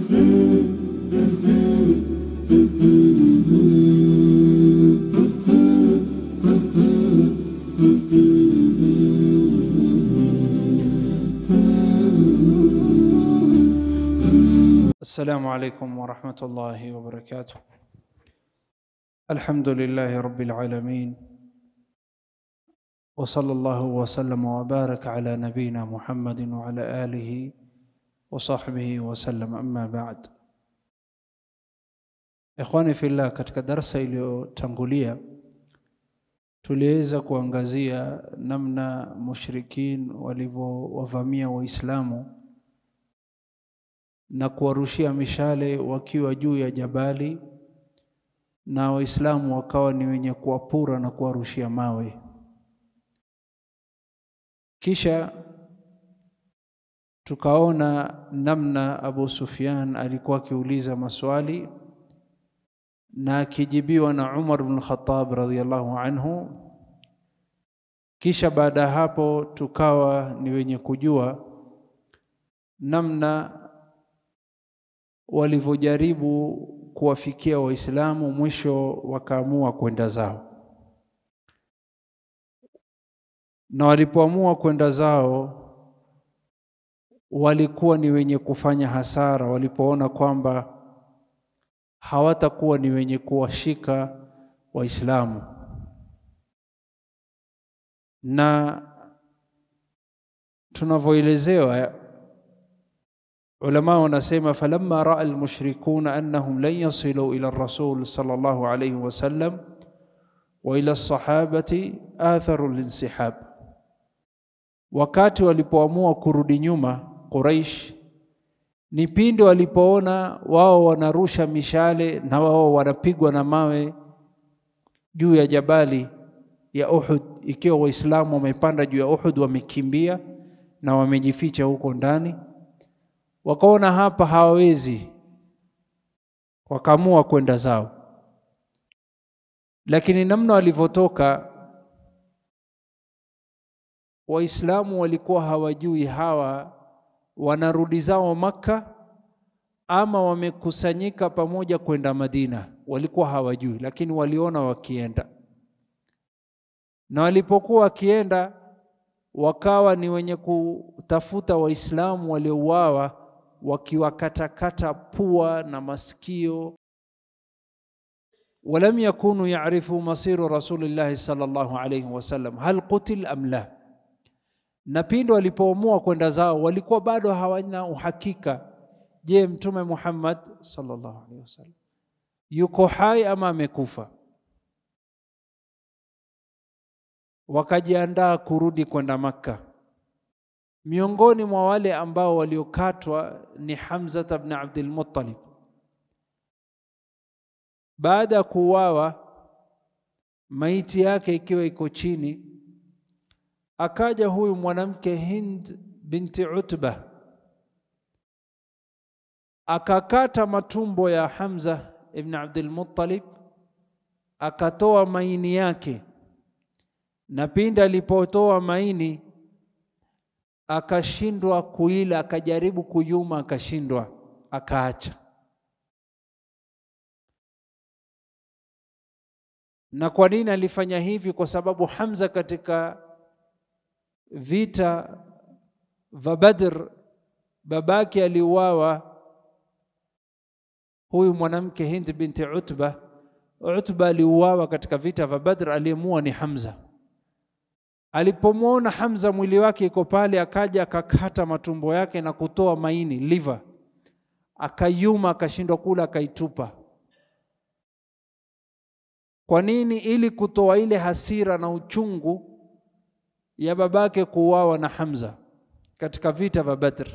السلام عليكم ورحمة الله وبركاته الحمد لله رب العالمين وصلى الله وسلم وبارك على نبينا محمد وعلى آله وصحبه وسلم أما بعد Ikhwani fillah, katika darsa iliyotangulia tuliweza kuangazia namna mushrikin walivyowavamia Waislamu na kuwarushia mishale wakiwa juu ya jabali, na Waislamu wakawa ni wenye kuwapura na kuwarushia mawe. Kisha tukaona namna Abu Sufyan alikuwa akiuliza maswali na akijibiwa na Umar bin Khattab radhiyallahu anhu. Kisha baada ya hapo tukawa ni wenye kujua namna walivyojaribu kuwafikia Waislamu, mwisho wakaamua kwenda zao, na walipoamua kwenda zao walikuwa ni wenye kufanya hasara walipoona kwamba hawatakuwa ni wenye kuwashika Waislamu, na tunavyoelezewa ulama wanasema falamma raa almushrikuna annahum lan yasilu ila rasul sallallahu alayhi wasallam wa ila sahabati atharu linsihab, wakati walipoamua kurudi nyuma Quraish ni pindi walipoona wao wanarusha mishale na wao wanapigwa na mawe juu ya jabali ya Uhud, ikiwa Waislamu wamepanda juu ya Uhud, wamekimbia na wamejificha huko ndani wakaona hapa hawawezi, wakaamua kwenda zao. Lakini namna walivyotoka Waislamu walikuwa hawajui hawa wanarudi zao Makka ama wamekusanyika pamoja kwenda Madina, walikuwa hawajui, lakini waliona wakienda, na walipokuwa wakienda wakawa ni wenye kutafuta Waislamu waliouawa wakiwakatakata pua na masikio. walam yakunu yarifu masiru rasulillahi sallallahu alayhi wasallam hal qutil am la, na pindi walipoamua kwenda zao walikuwa bado hawana uhakika, je, Mtume Muhammad sallallahu alayhi wasallam yuko hai ama amekufa? Wakajiandaa kurudi kwenda Makka. Miongoni mwa wale ambao waliokatwa ni Hamza ibn Abdul Muttalib. Baada ya kuuawa, maiti yake ikiwa iko chini, akaja huyu mwanamke Hind binti Utba akakata matumbo ya Hamza ibn Abdul Muttalib, akatoa maini yake, na pindi alipotoa maini akashindwa kuila, akajaribu kuyuma, akashindwa, akaacha. Na kwa nini alifanya hivi? Kwa sababu Hamza katika vita vya Badr, babake aliuawa, huyu mwanamke Hind binti Utba. Utba aliuawa katika vita vya Badr, aliyemua ni Hamza. Alipomwona Hamza mwili wake iko pale, akaja akakata matumbo yake na kutoa maini liver, akayuma, akashindwa kula, akaitupa. Kwa nini? Ili kutoa ile hasira na uchungu ya babake kuuawa na Hamza katika vita vya Badr.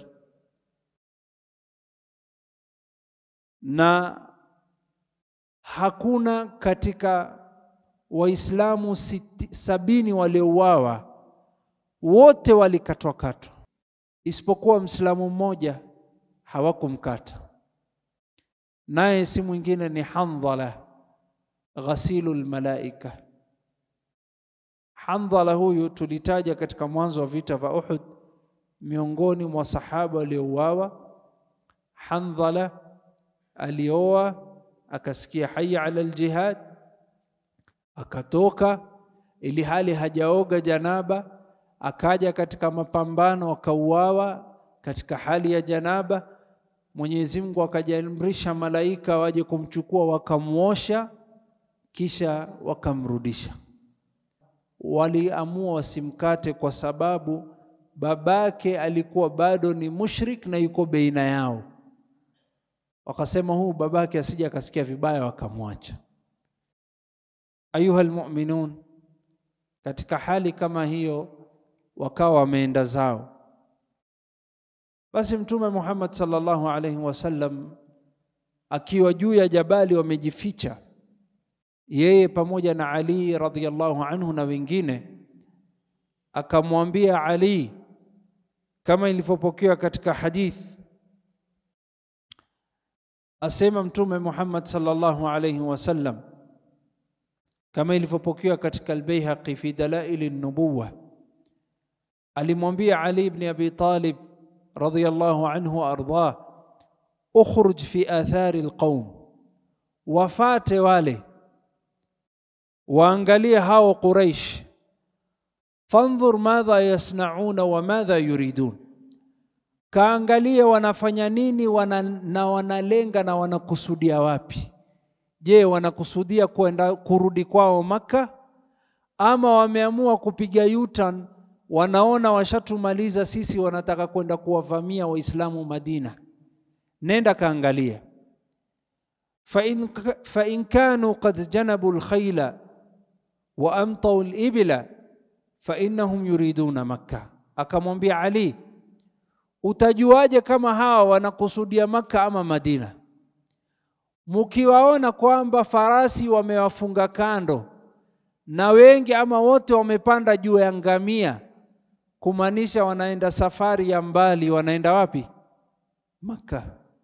Na hakuna katika Waislamu sabini waliouawa wote walikatwa katwa, isipokuwa Mwislamu mmoja hawakumkata, naye si mwingine ni Handhala ghasilu lmalaika. Handhala huyu tulitaja katika mwanzo wa vita vya Uhud, miongoni mwa sahaba waliouawa. Handhala alioa, akasikia haya ala aljihad, akatoka ili hali hajaoga janaba, akaja katika mapambano, akauawa katika hali ya janaba. Mwenyezi Mungu akajaamrisha malaika waje kumchukua, wakamwosha, kisha wakamrudisha. Waliamua wasimkate kwa sababu babake alikuwa bado ni mushrik na yuko baina yao. Wakasema huu babake asije akasikia vibaya, wakamwacha. Ayuha almu'minun, katika hali kama hiyo wakawa wameenda zao. Basi Mtume Muhammad sallallahu alaihi wasallam akiwa juu ya jabali wamejificha, yeye pamoja na Ali radhiyallahu anhu na wengine, akamwambia Ali kama ilivyopokewa katika hadith, asema Mtume Muhammad sallallahu alaihi wasallam kama ilivyopokewa katika Albayhaqi fi dalaili nubuwa, alimwambia Ali ibn Abi Talib radhiyallahu anhu ardah, ukhruj fi athari alqaum, wafate wale waangalie hao Quraish, fandhur madha yasnauna wa madha yuridun, kaangalie wanafanya nini wana, na wanalenga na wanakusudia wapi. Je, wanakusudia kwenda kurudi kwao Makka ama wameamua kupiga U-turn? Wanaona washatumaliza sisi, wanataka kwenda kuwavamia Waislamu Madina. Nenda kaangalia, fa in, fa in kanu qad janabu lkhaila wa amtau libila fa innahum yuriduna Makka. Akamwambia Ali, utajuaje kama hawa wanakusudia Makka ama Madina? Mukiwaona kwamba farasi wamewafunga kando na wengi ama wote wamepanda juu ya ngamia, kumaanisha wanaenda safari ya mbali. Wanaenda wapi? Makka.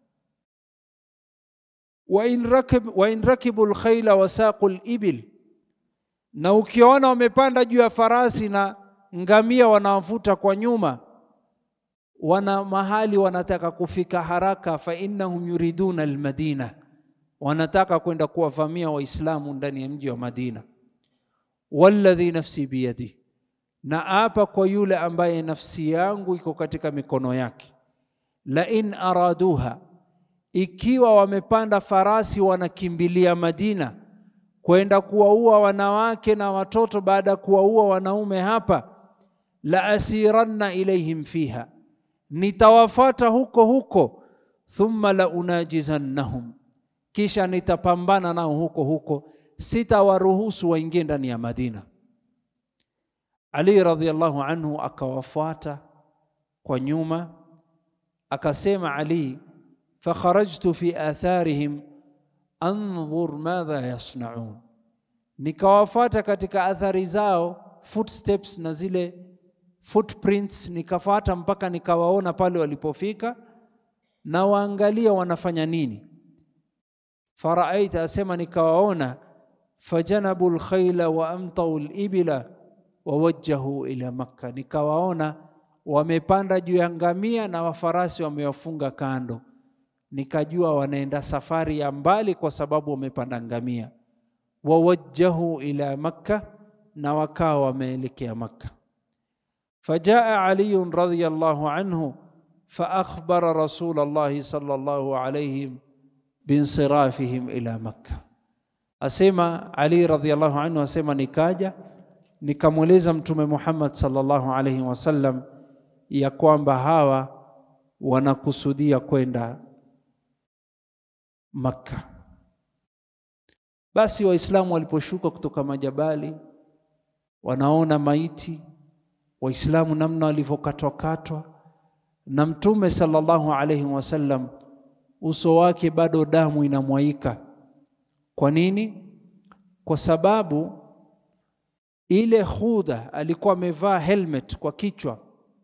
wa in rakib, wa in rakibu lkhaila wasaqu libil, na ukiona wamepanda juu ya farasi na ngamia wanawavuta kwa nyuma, wana mahali wanataka kufika haraka, fa innahum yuriduna almadina wanataka kwenda kuwavamia Waislamu ndani ya mji wa Madina. Walladhi nafsi biyadi, na apa kwa yule ambaye nafsi yangu iko katika mikono yake. La in araduha, ikiwa wamepanda farasi wanakimbilia Madina kwenda kuwaua wanawake na watoto baada ya kuwaua wanaume hapa, la asiranna ilaihim fiha, nitawafata huko huko, thumma la unajizannahum kisha nitapambana nao huko huko, sitawaruhusu waingie ndani ya Madina. Ali radhiallahu anhu akawafuata kwa nyuma, akasema Ali, fakharajtu fi atharihim andhur madha yasnaun, nikawafuata katika athari zao, footsteps na zile footprints, nikafuata mpaka nikawaona pale walipofika, na waangalia wanafanya nini faraaita asema nikawaona, fajanabu lkhaila wa amtau libila wawajjahu ila Makka, nikawaona wamepanda juu ya ngamia na wafarasi wamewafunga kando, nikajua wanaenda safari ya mbali kwa sababu wamepanda ngamia. Wawajjahu ila Makka, na wakawa wameelekea Makka. Fajaa Ali radhiyallahu anhu faakhbara rasul llahi sallallahu alayhi binsirafihim ila Makka. Asema Ali radhiallahu anhu, asema nikaja nikamweleza Mtume Muhammad sallallahu alaihi wasallam ya kwamba hawa wanakusudia kwenda Makka. Basi Waislamu waliposhuka kutoka majabali, wanaona maiti Waislamu namna walivyokatwakatwa, na Mtume sallallahu alaihi wasallam uso wake bado damu inamwaika. Kwa nini? Kwa sababu ile Khuda alikuwa amevaa helmet kwa kichwa.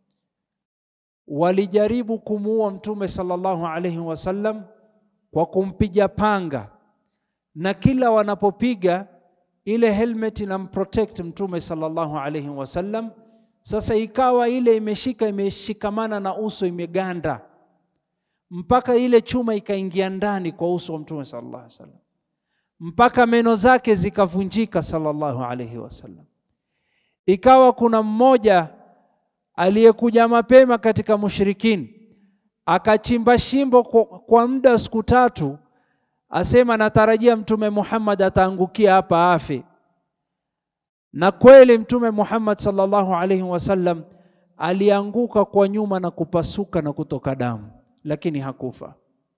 Walijaribu kumuua Mtume sallallahu alaihi wasallam kwa kumpiga panga, na kila wanapopiga ile helmet inamprotect Mtume sallallahu alaihi wasallam. Sasa ikawa ile imeshika imeshikamana na uso imeganda mpaka ile chuma ikaingia ndani kwa uso wa Mtume sallallahu alaihi wasallam, mpaka meno zake zikavunjika sallallahu alaihi wasallam. Ikawa kuna mmoja aliyekuja mapema katika mushrikini akachimba shimbo kwa, kwa muda wa siku tatu, asema natarajia Mtume Muhammad ataangukia hapa afe. Na kweli Mtume Muhammad sallallahu alaihi wasallam alianguka kwa nyuma na kupasuka na kutoka damu, lakini hakufa.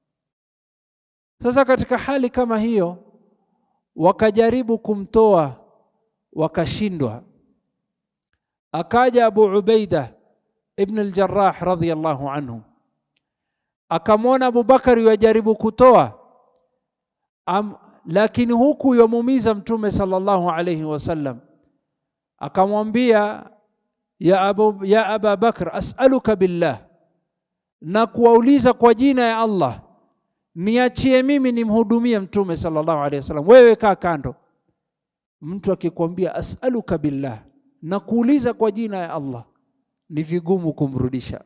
Sasa katika hali kama hiyo, wakajaribu kumtoa wakashindwa. Akaja Abu Ubaida ibn al-Jarrah radhiyallahu anhu akamwona Abubakari wajaribu kutoa Am, lakini huku yamuumiza Mtume sallallahu alayhi wasallam, akamwambia ya Abu, ya Aba Bakr as'aluka billah, na kuwauliza kwa jina ya Allah, niachie mimi nimhudumie Mtume sallallahu alayhi wasallam, wewe kaa kando. Mtu akikwambia as'aluka billah na kuuliza kwa jina ya Allah, ni vigumu kumrudisha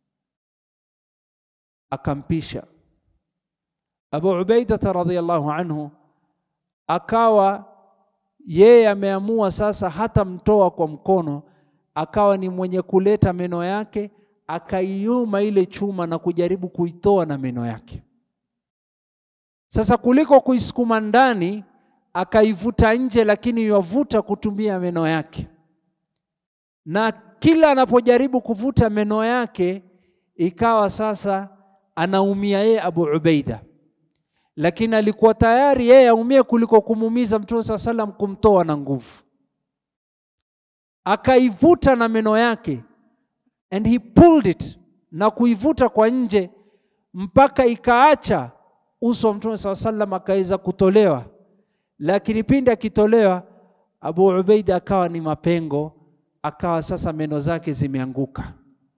akampisha. Abu Ubaida radhiyallahu anhu akawa yeye ameamua sasa hata mtoa kwa mkono, akawa ni mwenye kuleta meno yake, akaiuma ile chuma na kujaribu kuitoa na meno yake. Sasa kuliko kuisukuma ndani, akaivuta nje, lakini yavuta kutumia meno yake, na kila anapojaribu kuvuta meno yake ikawa sasa anaumia yeye Abu Ubaida, lakini alikuwa tayari yeye aumie kuliko kumuumiza Mtume saa salam, kumtoa na nguvu. Akaivuta na meno yake, and he pulled it, na kuivuta kwa nje mpaka ikaacha uso wa Mtume saa salam akaweza kutolewa, lakini pindi akitolewa, Abu Ubaida akawa ni mapengo, akawa sasa meno zake zimeanguka.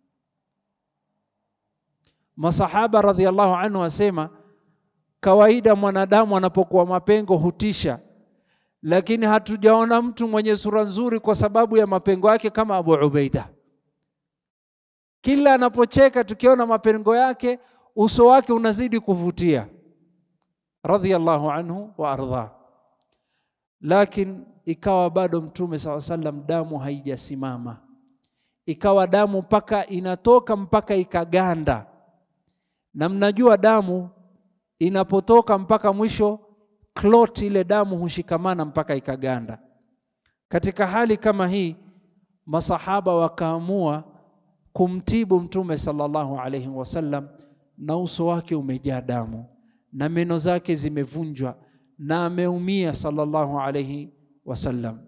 Masahaba radhiallahu anhu wasema, kawaida mwanadamu anapokuwa mapengo hutisha, lakini hatujaona mtu mwenye sura nzuri kwa sababu ya mapengo yake kama Abu Ubaida. Kila anapocheka tukiona mapengo yake, uso wake unazidi kuvutia, radhiallahu anhu wa ardha. Lakini ikawa bado Mtume saa sallam damu haijasimama, ikawa damu mpaka inatoka mpaka ikaganda na mnajua damu inapotoka mpaka mwisho clot ile damu hushikamana mpaka ikaganda. Katika hali kama hii, masahaba wakaamua kumtibu Mtume sallallahu alaihi wasallam, na uso wake umejaa damu na meno zake zimevunjwa na ameumia sallallahu alaihi wasallam.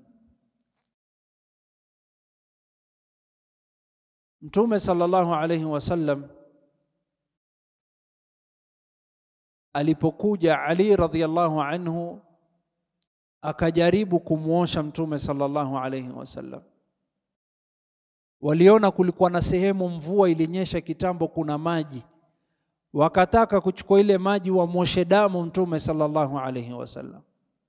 Mtume sallallahu alaihi wasallam alipokuja Ali radhiallahu anhu akajaribu kumwosha Mtume sallallahu alaihi wasallam, waliona kulikuwa na sehemu mvua ilinyesha kitambo, kuna maji, wakataka kuchukua ile maji wamwoshe damu Mtume sallallahu alaihi wasallam.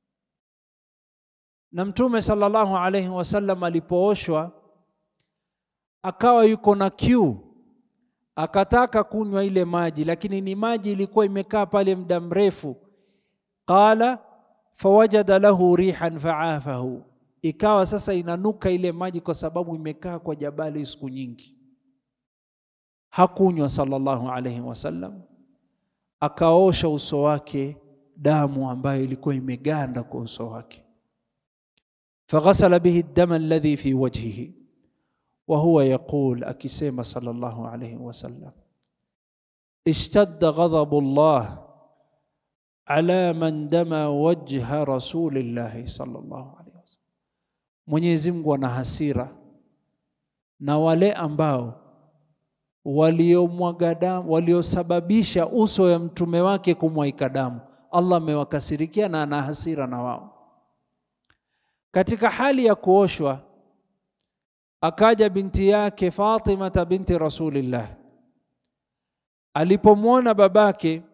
Na Mtume sallallahu alaihi wasallam alipooshwa akawa yuko na kiu akataka kunywa ile maji, lakini ni maji ilikuwa imekaa pale muda mrefu. Qala fawajada lahu rihan faafahu, ikawa sasa inanuka ile maji kwa sababu imekaa kwa jabali siku nyingi. Hakunywa sallallahu alaihi wasallam, akaosha uso wake damu ambayo ilikuwa imeganda kwa uso wake. Faghasala bihi dama alladhi fi wajhihi wa huwa yaqul, akisema sallallahu alayhi wasallam, ishtadda ghadhabu llah ala man dama wajha rasulillahi sallallahu alayhi wasallam, Mwenyezi Mungu ana hasira na wale ambao waliomwaga damu, waliosababisha uso ya mtume wake kumwaika damu. Allah amewakasirikia na ana hasira na wao. Katika hali ya kuoshwa akaja binti yake Fatimata binti Rasulillah. Alipomwona babake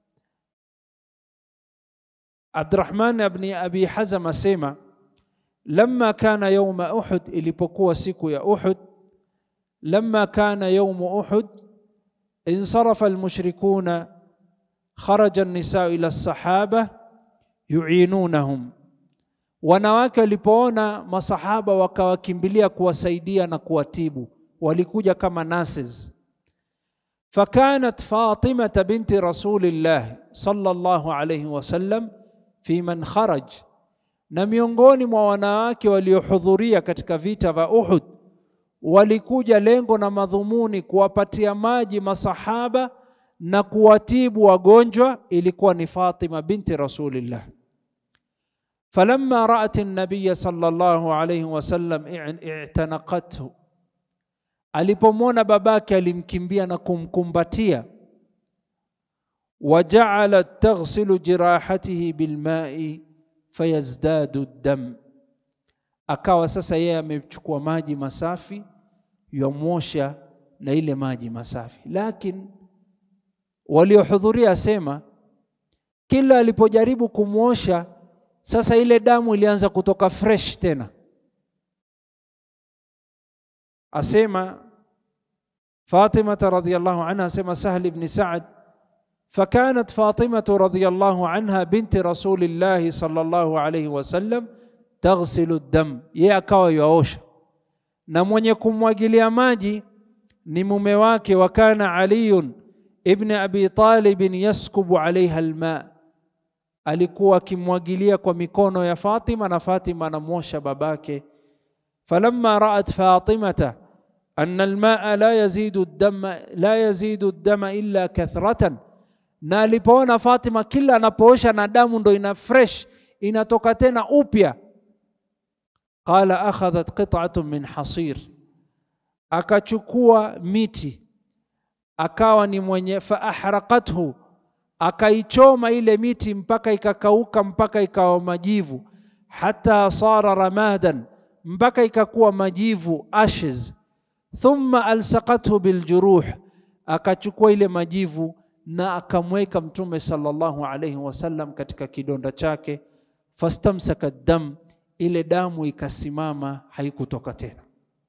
Abdurrahman ibn Abi Hazam asema, lamma kana yauma Uhud, ilipokuwa siku ya Uhud, lamma kana yaumu Uhud, insarafa almushrikuna kharaja an-nisaa ila as-sahaba yu'inunahum wanawake walipoona masahaba wakawakimbilia kuwasaidia na kuwatibu walikuja kama nurses fakanat fatimata binti rasulillah sallallahu alayhi wasallam fi man kharaj na miongoni mwa wanawake waliohudhuria katika vita vya Uhud walikuja lengo na madhumuni kuwapatia maji masahaba na kuwatibu wagonjwa ilikuwa ni Fatima binti rasulillah فلما رأت النبي صلى الله عليه وسلم اعتنقته alipomwona babake alimkimbia na kumkumbatia wajaalat taghsilu jirahatihi bilmai fayazdadu dam akawa sasa yeye amechukua maji masafi yamwosha na ile maji masafi lakini waliohudhuria asema kila alipojaribu kumwosha sasa ile damu ilianza kutoka fresh tena asema Fatima radhiyallahu anha asema Sahl ibn Sa'd فكانت فاطمة رضي الله عنها بنت رسول الله صلى الله عليه وسلم تغسل الدم yeye akawa yaosha na mwenye kumwagilia maji ni mume wake wa kana Ali ibn Abi Talib yaskubu alaiha alma alikuwa akimwagilia kwa mikono ya Fatima na Fatima anamwosha babake falamma ra'at fatimata anna almaa la yazidu ad-dama la yazidu ad-dama illa kathratan na alipoona Fatima kila anapoosha na damu ndo ina fresh inatoka tena upya qala akhadhat qit'atun min hasir akachukua miti akawa ni mwenye fa ahraqathu akaichoma ile miti mpaka ikakauka mpaka ikawa majivu hata sara ramadan mpaka ikakuwa majivu ashes thumma alsaqathu biljuruh akachukua ile majivu na akamweka mtume sallallahu alayhi wasallam katika kidonda chake fastamsaka dam ile damu ikasimama haikutoka tena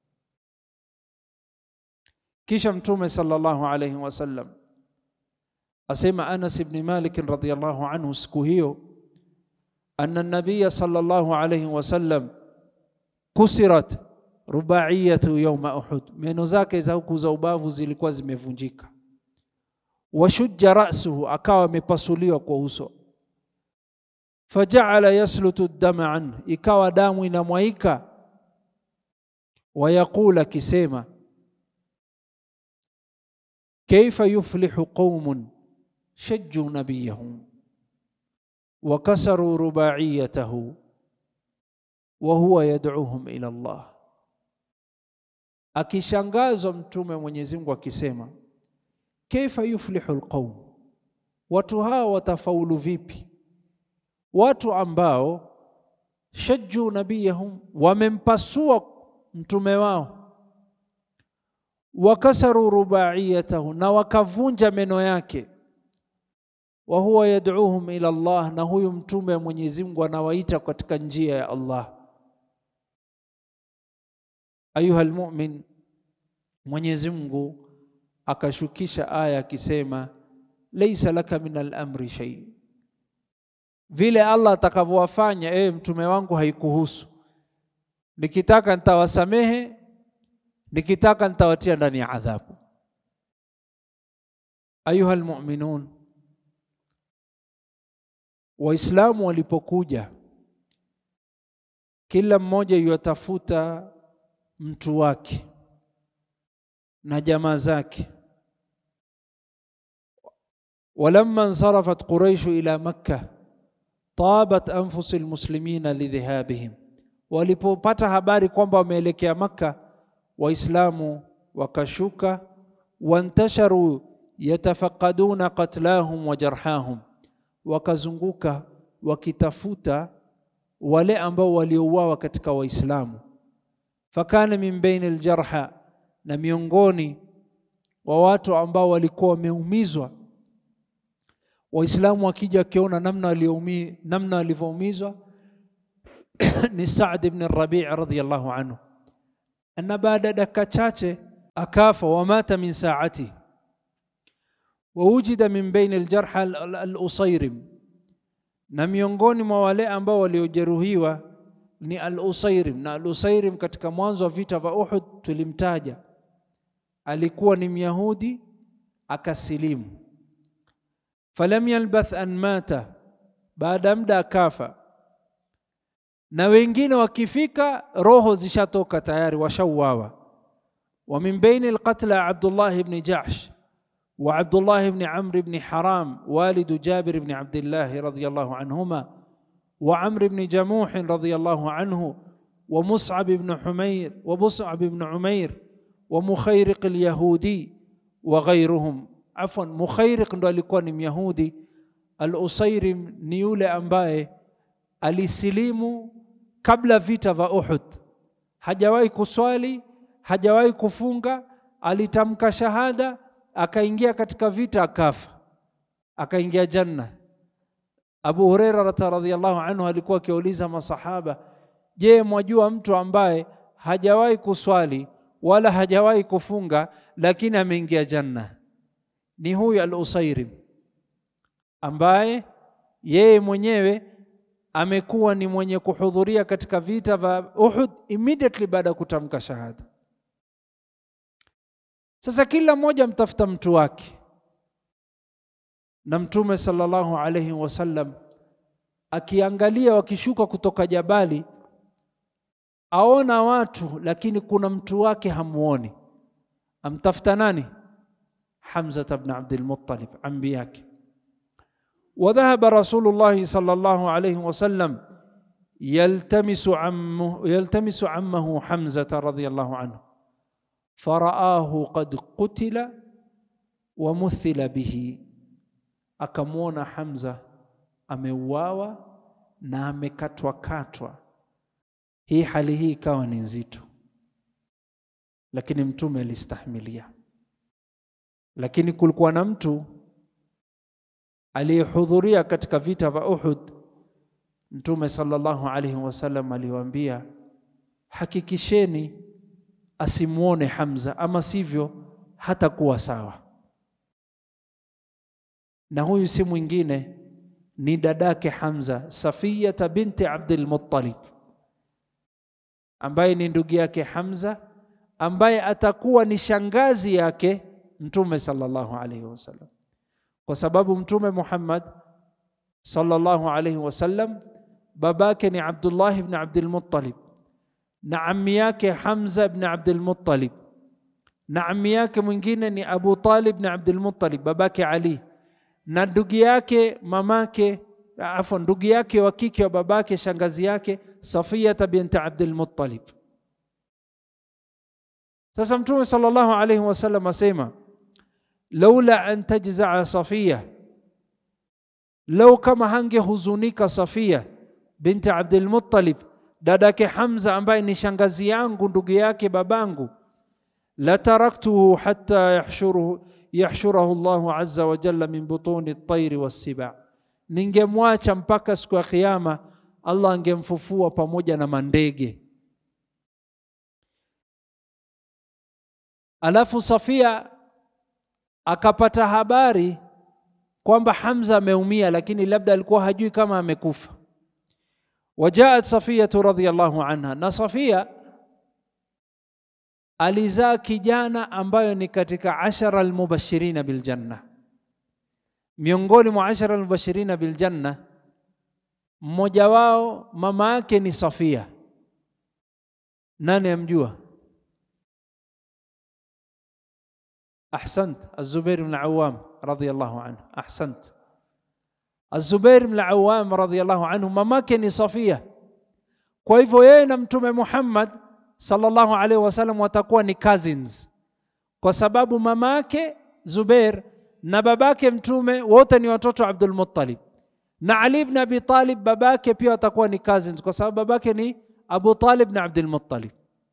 kisha mtume sallallahu alayhi wasallam asema Anas ibn Malik radhiyallahu anhu siku hiyo anna nabiya sallallahu alayhi wasallam kusirat rubaiyatu yawma Uhud, meno zake za huku za ubavu zilikuwa zimevunjika. Washujja rasuhu, akawa amepasuliwa kwa uso. Fajaala yaslutu dama anhu, ikawa damu inamwaika. Wayaqul, akisema kaifa yuflihu qaumun shajju nabiyahum wa kasaru rubaiyatahu wa huwa yad'uhum ila Allah. Akishangazwa Mtume Mwenyezi Mungu akisema kaifa yuflihu alqaum, watu hao watafaulu vipi? Watu ambao shajju nabiyahum, wamempasua mtume wao, wakasaru rubaiyatahu, na wakavunja meno yake wa huwa yad'uhum ila Allah, na huyu mtume wa Mwenyezi Mungu anawaita katika njia ya Allah. Ayuha almu'min, Mwenyezi Mungu akashukisha aya akisema, laisa laka min al-amri shay, vile Allah atakavyowafanya ewe mtume wangu haikuhusu. Nikitaka nitawasamehe, nikitaka nitawatia ndani ya adhabu. Ayuha almu'minun Waislamu walipokuja, kila mmoja yuatafuta mtu wake na jamaa zake. Walamma nsarafat Quraishu ila Makka tabat anfusi lmuslimina lidhihabihim, walipopata habari kwamba wameelekea Makka, Waislamu wakashuka. Wantasharu yatafaqaduna qatlahum wa jarhahum wakazunguka wakitafuta wale ambao waliouawa katika Waislamu. Fakana min baini aljarha, na miongoni wa watu ambao walikuwa wameumizwa, Waislamu wakija wakiona namna walioumia namna walivyoumizwa ni Saad ibn Rabi' radhiyallahu anhu, na baada ya dakika chache akafa, wamata min saati wawujida min baini aljarha al-Usairim, na miongoni mwa wale ambao waliojeruhiwa ni al-Usairim. Na al-Usairim katika mwanzo wa vita vya Uhud tulimtaja, alikuwa ni Myahudi akasilimu. Falam yalbath an mata, baada ya muda akafa. Na wengine wakifika roho zishatoka tayari, washauawa. Wa min baini alqatla Abdullah ibn Jahsh wa Abdullah ibn Amr ibn Haram walidu Jabir ibn Abdillah radiyallahu anhuma wa Amr ibn Jamuh radiyallahu anhu wa Mus'ab ibn Humair wa Mus'ab ibn Umair wa Mukhairiq al-Yahudi wa ghayruhum. Afwan, Mukhairiq ndo alikuwa ni Myahudi. Al-Usairim ni yule ambaye alisilimu kabla vita vya Uhud, hajawahi kuswali, hajawahi kufunga, alitamka shahada, akaingia katika vita, akafa, akaingia janna. Abu Huraira radhiyallahu anhu alikuwa akiuliza masahaba, je, mwajua mtu ambaye hajawahi kuswali wala hajawahi kufunga lakini ameingia janna? Ni huyu al-Usairim ambaye yeye mwenyewe amekuwa ni mwenye kuhudhuria katika vita vya Uhud immediately baada ya kutamka shahada. Sasa kila mmoja mtafuta mtu wake, na Mtume sallallahu alayhi wasallam akiangalia wakishuka kutoka jabali, aona watu lakini kuna mtu wake hamuoni. Amtafuta nani? Hamza ibn Abdul Muttalib, ambi yake وذهب رسول الله صلى الله عليه وسلم يلتمس عمه يلتمس عمه حمزة رضي الله عنه فرآه قد قتل ومثل به akamwona Hamza ameuawa na amekatwa katwa. Hii hali hii ikawa ni nzito, lakini mtume alistahimilia. Lakini kulikuwa na mtu aliyehudhuria katika vita vya Uhud, Mtume sallallahu alaihi wasallam aliwaambia, hakikisheni asimwone Hamza, ama sivyo hatakuwa sawa. Na huyu si mwingine ni dadake Hamza, Safiyata binti Abdul Muttalib, ambaye ni ndugu yake Hamza, ambaye atakuwa ni shangazi yake Mtume sallallahu alaihi wasallam kwa sababu Mtume Muhammad sallallahu alaihi wasallam babake ni Abdullah ibn Abdul Muttalib na ammi yake Hamza ibn Abdul Muttalib na ammi yake mwingine ni Abu Talib ibn Abdul Muttalib babake Ali na ndugu yake mamake afwan ndugu yake wa kike wa babake shangazi yake Safiyata binti Abdul Muttalib. Sasa Mtume sallallahu alaihi wasallam asema laula an tajzaa Safiya, lau kama hangehuzunika Safiya binti Abdul Muttalib, dadake Hamza ambaye ni shangazi yangu ndugu yake babangu, la taraktuhu hatta yahshuruhu yahshurahu Allahu azza wa jalla min butuni at-tayri was-siba, ningemwacha mpaka siku ya Kiyama Allah angemfufua pamoja na mandege. Alafu Safia akapata habari kwamba Hamza ameumia, lakini labda alikuwa hajui kama amekufa. Wajaat Safiyatu radhiyallahu anha, na Safia alizaa kijana ambayo ni katika ashara almubashirina biljanna. Miongoni mwa ashara almubashirina biljanna, mmoja wao mama yake ni Safia. Nani amjua? Ahsant, Az-Zubair ibn Awam radhiyallahu anhu. Ahsant, Az-Zubair ibn Awam radhiyallahu anhu, mamake ni Safia. Kwa hivyo yeye na Mtume Muhammad sallallahu alaihi wasallam watakuwa ni cousins, kwa sababu mamake Zubair na babake Mtume wote ni watoto wa Abdul Muttalib, na Ali ibn Abi Talib babake pia watakuwa ni cousins, kwa sababu babake ni Abu Talib na Abdul Muttalib.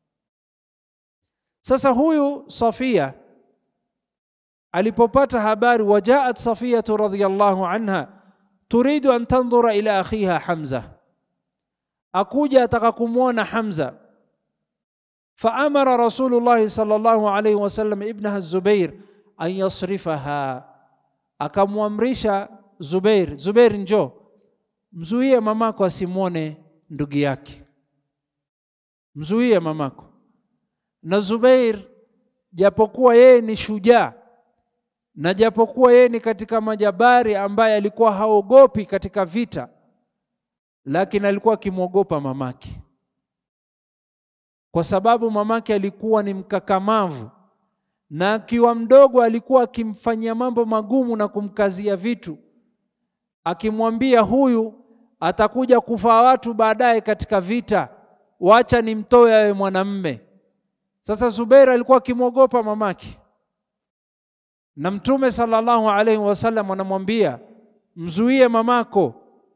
Sasa huyu Safia alipopata habari, wajaat Safiyatu radhiyallahu anha turidu an tandhura ila akhiha Hamza, akuja ataka kumwona Hamza. Faamara Rasulullahi sallallahu alayhi wasallam ibnaha Zubair an yasrifaha, akamwamrisha Zubair, Zubair njoo mzuie mamako asimwone ndugu yake, mzuie mamako. Na Zubair japokuwa yeye ni shujaa na japokuwa yeye ni katika majabari ambaye alikuwa haogopi katika vita, lakini alikuwa akimwogopa mamake, kwa sababu mamake alikuwa ni mkakamavu, na akiwa mdogo alikuwa akimfanyia mambo magumu na kumkazia vitu, akimwambia huyu atakuja kufaa watu baadaye katika vita, wacha nimtoe awe mwanamme. Sasa Zubair alikuwa akimwogopa mamake na Mtume sallallahu alaihi wasallam anamwambia mzuie mamako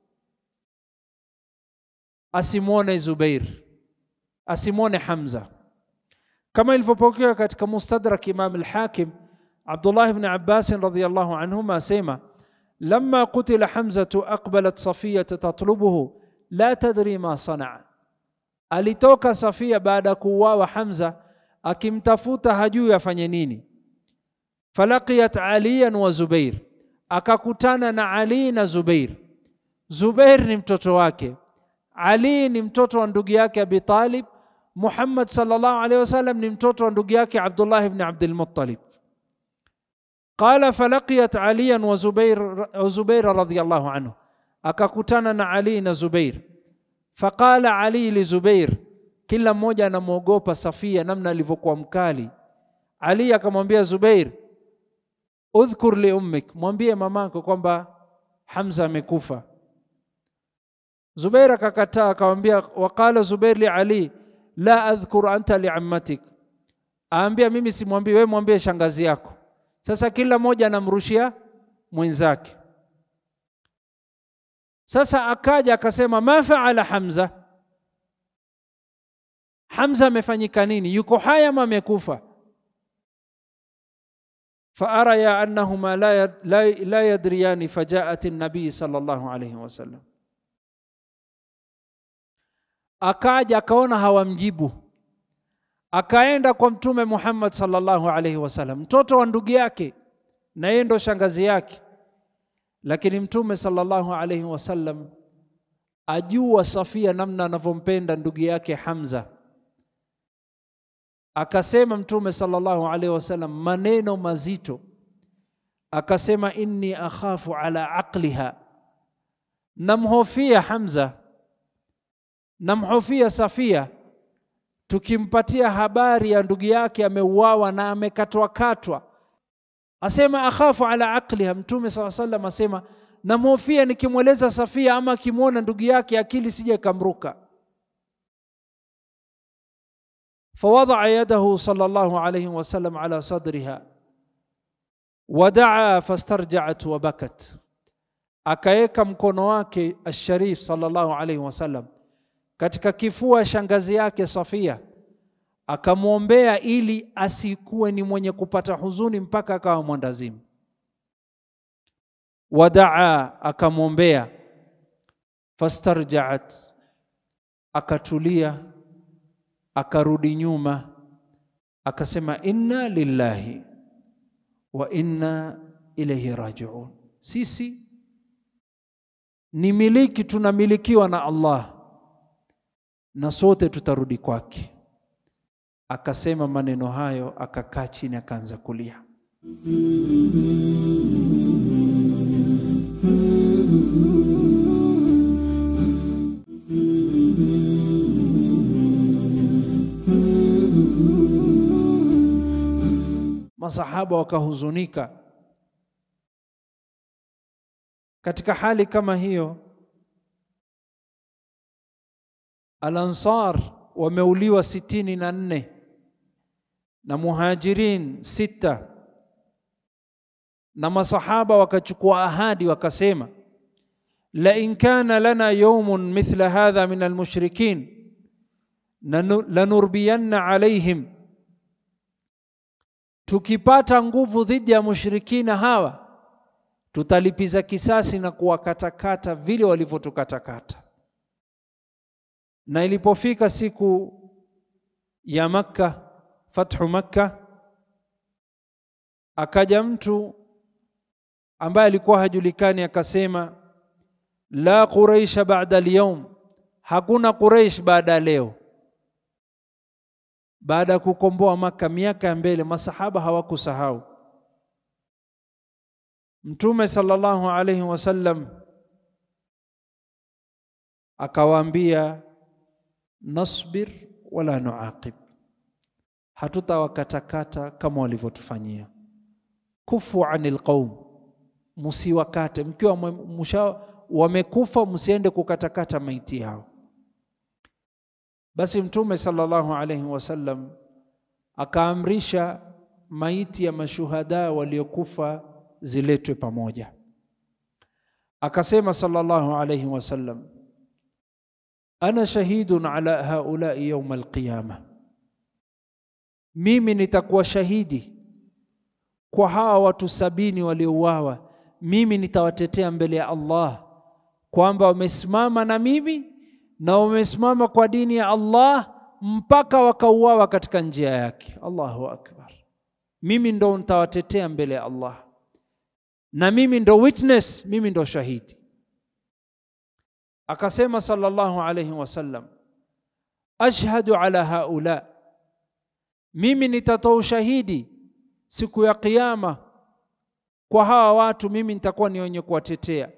asimwone Zubair, asimwone Hamza, kama ilivyopokewa katika Mustadrak Imam al-Hakim. Abdullah ibn Abbas radhiyallahu anhuma asema lamma qutila Hamzatu aqbalat Safiya tatlubuhu la tadri ma sanaa, alitoka Safia baada ya kuuawa Hamza akimtafuta hajui afanye nini falaqiyat aliyan wa Zubair, akakutana na Ali na Zubair. Zubair ni mtoto wake, Ali ni mtoto wa ndugu yake Abi Talib, Muhammad sallallahu alaihi wasallam ni mtoto wa ndugu yake Abdullah ibn Abdul Muttalib. Qala falaqiyat aliyan wa Zubair, wa Zubair radhiyallahu anhu, akakutana na Ali na Zubair. Faqala Ali li Zubair, kila mmoja anamwogopa Safia namna alivyokuwa mkali. Ali akamwambia Zubair, udhkur li ummik, mwambie mamako kwamba Hamza amekufa. Zubair akakataa akamwambia, waqala Zubair li Ali la adhkur anta li ammatik, aambia mimi simwambii wewe, mwambie shangazi yako. Sasa kila mmoja anamrushia mwenzake. Sasa akaja akasema, ma faala Hamza, Hamza amefanyika nini? Yuko hai ama amekufa? faaraya annahuma la, la, la yadriyani fajaat nabii sallallahu alayhi wasallam, akaja akaona hawamjibu, akaenda kwa Mtume Muhammad sallallahu alayhi wasallam, mtoto wa ndugu yake na yeye ndo shangazi yake. Lakini Mtume sallallahu alayhi wasallam ajua Safia namna anavyompenda ndugu yake Hamza akasema Mtume sallallahu alaihi wasallam maneno mazito, akasema inni akhafu ala aqliha, namhofia Hamza, namhofia Safia, tukimpatia habari ya ndugu yake ameuawa na amekatwa katwa, asema akhafu ala aqliha. Mtume sallallahu alaihi wasallam asema namhofia nikimweleza Safia ama akimwona ndugu yake akili sije kamruka فوضع يده صلى الله عليه وسلم على صدرها ودعا فاسترجعت وبكت akaweka mkono wake asharif sallallahu alaihi wasallam katika kifua shangazi yake Safia, akamwombea ili asikuwe ni mwenye kupata huzuni mpaka akawa mwandazimu. Wadaa, akamwombea. Fastarjaat, akatulia akarudi nyuma akasema, inna lillahi wa inna ilaihi rajiun, sisi ni miliki, tunamilikiwa na Allah na sote tutarudi kwake. Akasema maneno hayo, akakaa chini, akaanza kulia. Masahaba wakahuzunika. Katika hali kama hiyo, Al-Ansar wameuliwa sitini na nne na Muhajirin sita, na masahaba wakachukua ahadi wakasema, la in kana lana yawmun mithla hadha min almushrikin lanurbiyanna alaihim tukipata nguvu dhidi ya mushrikina hawa tutalipiza kisasi na kuwakatakata vile walivyotukatakata. Na ilipofika siku ya Makka, fathu Makka, akaja mtu ambaye alikuwa hajulikani akasema, la quraisha ba'da al-yawm, hakuna Quraish baada ya leo. Baada ya kukomboa Maka miaka ya mbele, masahaba hawakusahau. Mtume sallallahu alayhi wasallam akawaambia, nasbir wala nuaqib, hatutawakatakata kama walivyotufanyia. Kufu anil qaum, musiwakate mkiwa musha wamekufa, msiende kukatakata maiti yao. Basi Mtume sallallahu alayhi wasallam akaamrisha maiti ya mashuhada waliokufa ziletwe pamoja. Akasema sallallahu alayhi wasallam, ana shahidun ala haulai yauma alqiyama, mimi nitakuwa shahidi kwa hawa watu sabini waliouawa. Mimi nitawatetea mbele ya Allah kwamba wamesimama na mimi na wamesimama kwa dini ya Allah mpaka wakauawa katika njia yake. Allahu akbar! Mimi ndo nitawatetea mbele ya Allah na mimi ndo witness, mimi ndo shahidi. Akasema sallallahu alayhi wasallam, ashhadu ala haula, mimi nitatoa ushahidi siku ya Kiyama kwa hawa watu, mimi nitakuwa ni wenye kuwatetea.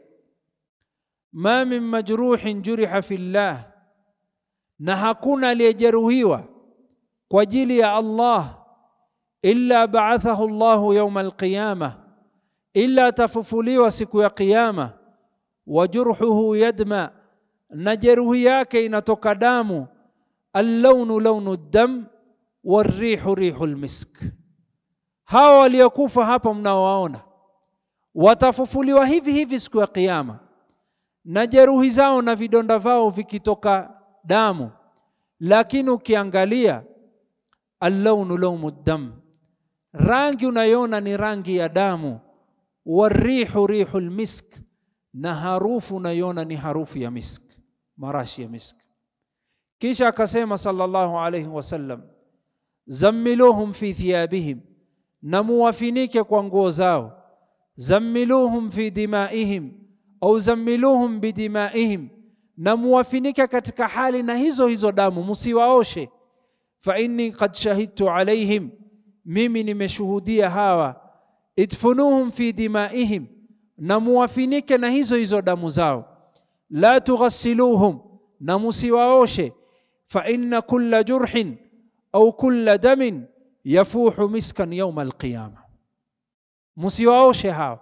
Ma min majruhin juriha fillah, na hakuna aliyejeruhiwa kwa ajili ya Allah illa ba'athahu Allahu yawma alqiyama, illa atafufuliwa siku ya Kiyama. Wa jurhuhu yadma, na jeruhi yake inatoka damu. Allaunu launu dam warrihu rihu lmisk. Hawa waliokufa hapa mnaowaona watafufuliwa hivi hivi siku ya Kiyama na jeruhi zao na vidonda vao vikitoka damu, lakini ukiangalia allaunu launu dam, rangi unayoona ni rangi ya damu. Warihu rihu lmisk, na harufu unayoona ni harufu ya misk, marashi ya misk. Kisha akasema sallallahu alayhi wasallam, zammiluhum fi thiyabihim, na muwafinike kwa nguo zao. Zammiluhum fi dimaihim au zammiluhum bidimaihim, na muwafinike katika hali na hizo hizo damu, musiwaoshe. Fa inni qad shahidtu alaihim, mimi nimeshuhudia hawa. Idfunuhum fi dimaihim, na muwafinike na hizo hizo damu zao. La tughassiluhum, na musiwaoshe. Fa inna kulla jurhin au kulla damin yafuhu miskan yauma alqiyama, musiwaoshe hawa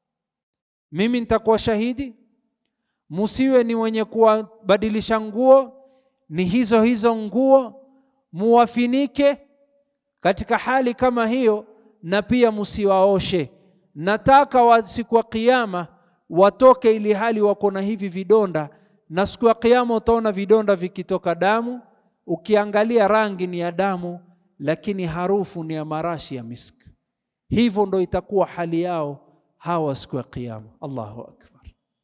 mimi nitakuwa shahidi. Musiwe ni wenye kuwabadilisha nguo, ni hizo hizo nguo, muwafinike katika hali kama hiyo, na pia musiwaoshe. Nataka wa siku ya Kiyama watoke ili hali wako na hivi vidonda, na siku ya Kiyama utaona vidonda vikitoka damu. Ukiangalia rangi ni ya damu, lakini harufu ni ya marashi ya miski. Hivyo ndo itakuwa hali yao hawa siku ya Kiyama. Allahu akbar!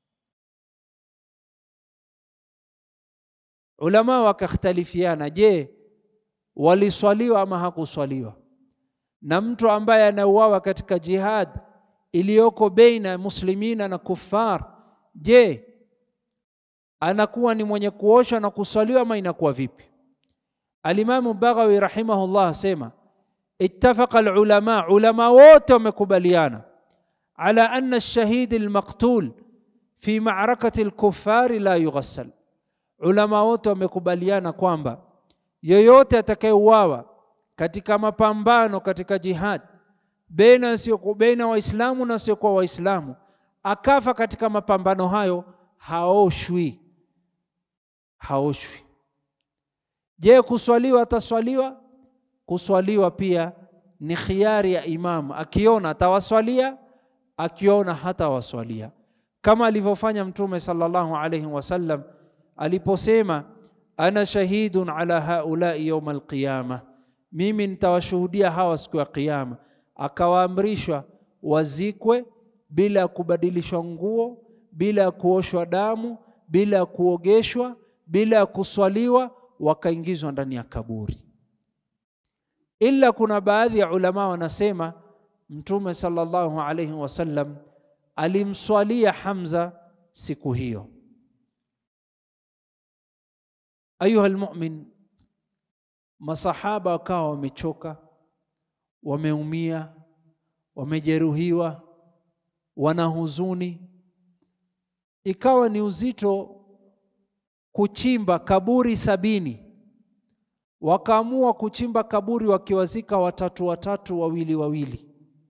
Ulama wakakhtalifiana, je, waliswaliwa ama hakuswaliwa? Na mtu ambaye anauawa katika jihad iliyoko baina ya muslimina na kuffar, je, anakuwa ni mwenye kuoshwa na kuswaliwa ama inakuwa vipi? Alimamu Baghawi rahimahullah asema ittafaqa alulama, ulama wote wamekubaliana ala anna ash-shahid al-maqtul fi ma'rakati al-kuffari la yughassal. Ulama wote wamekubaliana kwamba yoyote atakayeuawa katika mapambano katika jihad baina sio baina Waislamu na sio kwa Waislamu, akafa katika mapambano hayo, haoshwi, haoshwi. Je, kuswaliwa ataswaliwa? Kuswaliwa pia ni khiari ya imamu, akiona atawaswalia akiona hata waswalia, kama alivyofanya Mtume sallallahu alayhi wasallam aliposema, ana shahidun ala haulai yauma alqiyama, mimi nitawashuhudia hawa siku ya Kiyama. Akawaamrishwa wazikwe bila ya kubadilishwa nguo, bila ya kuoshwa damu, bila ya kuogeshwa, bila ya kuswaliwa, wakaingizwa ndani ya kaburi. Ila kuna baadhi ya ulama wanasema Mtume sallallahu alayhi wasallam alimswalia Hamza siku hiyo. Ayuha almu'min, masahaba wakawa wamechoka, wameumia, wamejeruhiwa, wana huzuni, ikawa ni uzito kuchimba kaburi sabini. Wakaamua kuchimba kaburi wakiwazika watatu watatu, wawili wawili.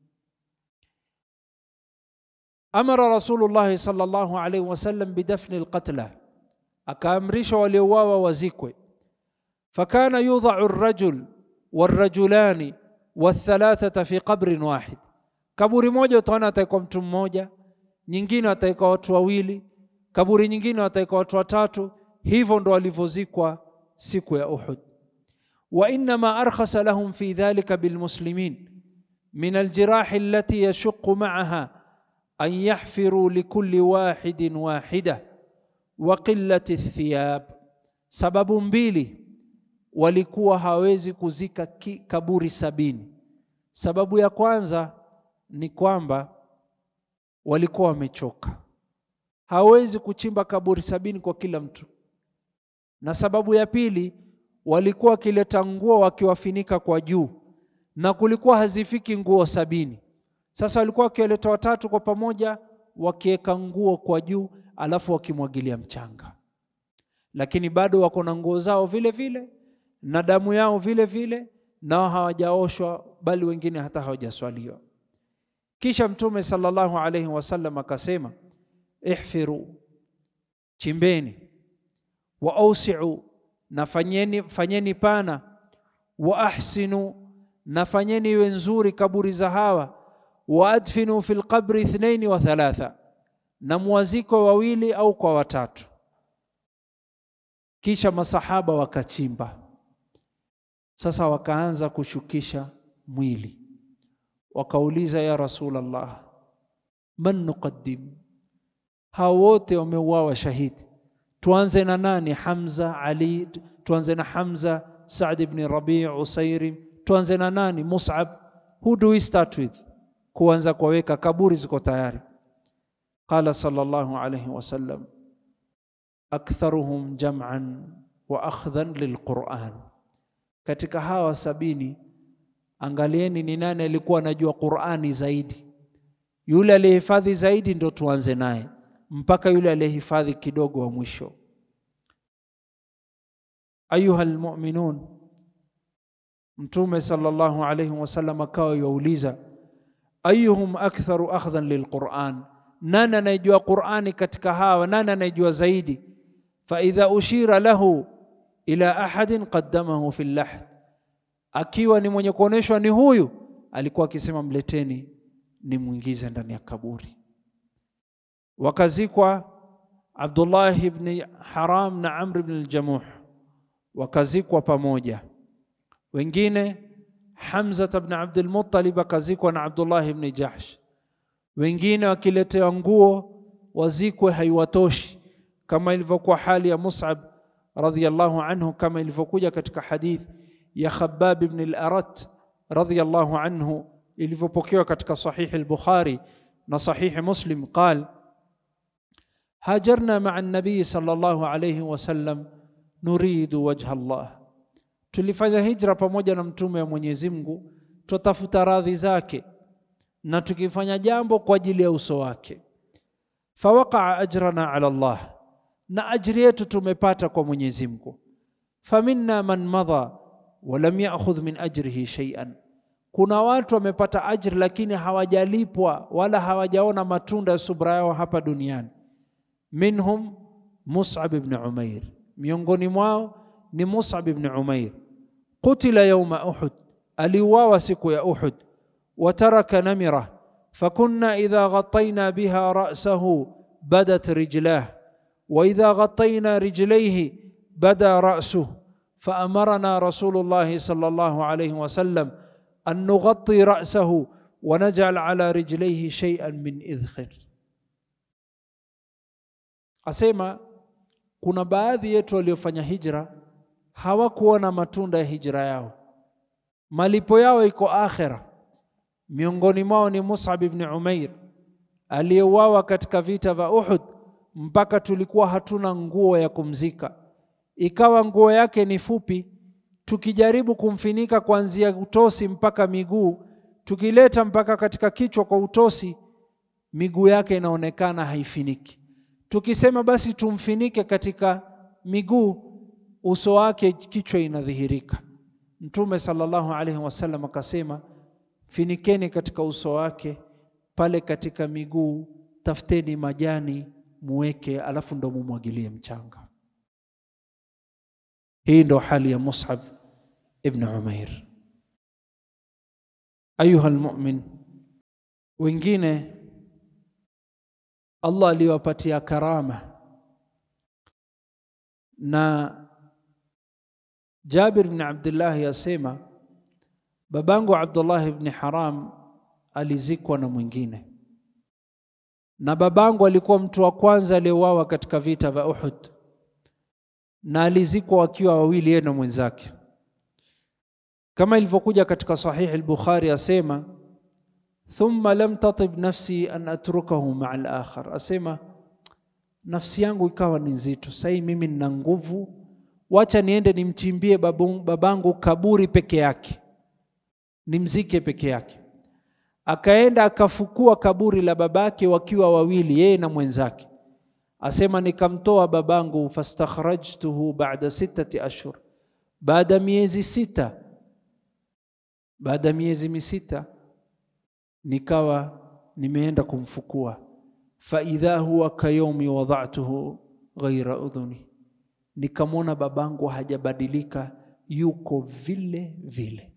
Amara Rasulullahi sallallahu alaihi wasallam bidafni alqatla, akaamrisha waliouawa wazikwe. Fakana yudhau arrajul warrajulani wathalathata fi qabrin wahid, kaburi moja utaona ataikuwa mtu mmoja, nyingine ataikuwa watu wawili, kaburi nyingine ataikuwa watu watatu. Hivyo ndo walivyozikwa siku ya Uhud. Wa innama arkhasa lahum fi dhalika bilmuslimin min aljirahi allati yashuqu ma'aha an yahfiru likulli wahidin wahida wa qillati thiyab. Sababu mbili walikuwa hawezi kuzika kaburi sabini. Sababu ya kwanza ni kwamba walikuwa wamechoka, hawezi kuchimba kaburi sabini kwa kila mtu, na sababu ya pili walikuwa wakileta nguo wakiwafinika kwa juu, na kulikuwa hazifiki nguo sabini. Sasa walikuwa wakiwaleta watatu kwa pamoja, wakiweka nguo kwa juu, alafu wakimwagilia mchanga, lakini bado wako na nguo zao vile vile na damu yao vile vile, nao hawajaoshwa, bali wengine hata hawajaswaliwa. Kisha Mtume sallallahu alaihi wasallam akasema, ihfiru, chimbeni, wa ausiu, na fanyeni, fanyeni pana, wa ahsinu, na fanyeni iwe nzuri kaburi za hawa, wa adfinu fi lqabri ithnaini wa thalatha, na muwaziko wawili au kwa watatu. Kisha masahaba wakachimba sasa wakaanza kushukisha mwili, wakauliza ya Rasulullah, man nuqaddim? Hao wote wameuawa shahidi, tuanze na nani? Hamza, Ali? Tuanze na Hamza, Saad ibn Rabi, Usairim? Tuanze na nani? Mus'ab? Who do we start with? Kuanza kuwaweka kaburi ziko tayari. Qala sallallahu alayhi wasallam, aktharuhum jam'an wa akhdhan lilquran katika hawa sabini, angalieni ni nani alikuwa anajua Qur'ani zaidi. Yule aliyehifadhi zaidi ndo tuanze naye, mpaka yule aliyehifadhi kidogo wa mwisho. Ayuha almu'minun, Mtume sallallahu alayhi wasallam akawa yauliza, ayuhum aktharu akhdhan lilquran, nani anayejua Qur'ani katika hawa, nani anayejua zaidi? fa idha ushira lahu ila ahadin qaddamahu fi lahd, akiwa ni mwenye kuoneshwa ni huyu, alikuwa akisema mleteni nimwingize ndani ya kaburi. Wakazikwa Abdullah ibn Haram na Amr ibn al-Jamuh, wakazikwa pamoja. Wengine Hamza ibn Abdul Muttalib akazikwa na Abdullah ibn Jahsh. Wengine wakiletewa nguo wazikwe haiwatoshi, kama ilivyokuwa hali ya Mus'ab radhiyallahu anhu kama ilivyokuja katika hadith ya Khabbab ibn al-Arat radhiyallahu anhu ilivyopokewa katika sahihi al-Bukhari na sahihi Muslim qal hajarna ma'a an-nabiy sallallahu alayhi wasallam nuridu wajha Allah, tulifanya hijra pamoja na mtume wa Mwenyezi Mungu twatafuta radhi zake na tukifanya jambo kwa ajili ya uso wake. Fawaqa'a ajrana ala Allah na ajri yetu tumepata kwa Mwenyezi Mungu. Faminna man madha wa lam ya'khudh min ajrihi shay'an, kuna watu wamepata ajri lakini hawajalipwa wala hawajaona matunda ya subra yao hapa duniani. Minhum Mus'ab ibn Umair, miongoni mwao ni Mus'ab ibn Umair. Qutila yawma Uhud, aliuawa siku ya Uhud. Wa taraka namira fakunna idha ghattayna biha ra'sahu badat rijlah وإذا غطينا رجليه بدا رأسه فأمرنا رسول الله صلى الله عليه وسلم أن نغطي رأسه ونجعل على رجليه شيئا من إذخر asema kuna baadhi yetu waliofanya hijra hawakuona matunda ya hijra yao, malipo yao iko akhera. Miongoni mwao ni Mus'ab ibn Umair aliyeuawa katika vita vya Uhud, mpaka tulikuwa hatuna nguo ya kumzika, ikawa nguo yake ni fupi. Tukijaribu kumfinika kuanzia utosi mpaka miguu, tukileta mpaka katika kichwa kwa utosi, miguu yake inaonekana haifiniki. Tukisema basi tumfinike katika miguu, uso wake, kichwa inadhihirika. Mtume sallallahu alaihi wasallam akasema, finikeni katika uso wake, pale katika miguu tafuteni majani muweke, alafu ndo mumwagilie mchanga. Hii ndo hali ya Mus'ab ibn Umair. Ayuha almu'min, wengine Allah aliwapatia karama na Jabir bin Abdullah asema babangu Abdullah ibn Haram alizikwa na mwingine, na babangu alikuwa mtu wa kwanza aliyeuawa katika vita vya Uhud, na alizikwa wakiwa wawili, yeye na mwenzake, kama ilivyokuja katika Sahih al-Bukhari. Asema thumma lam tatib nafsi an atrukahu maa al-akhar, asema nafsi yangu ikawa ni nzito, sasa mimi nina nguvu wacha niende nimchimbie babu, babangu kaburi peke yake, nimzike peke yake. Akaenda akafukua kaburi la babake wakiwa wawili, yeye na mwenzake. Asema nikamtoa babangu, fastakhrajtuhu baada sittati ashhur, baada miezi sita, baada miezi misita nikawa nimeenda kumfukua, fa idha huwa kayaumi wada'tuhu ghaira udhuni nikamwona babangu hajabadilika, yuko vile vile.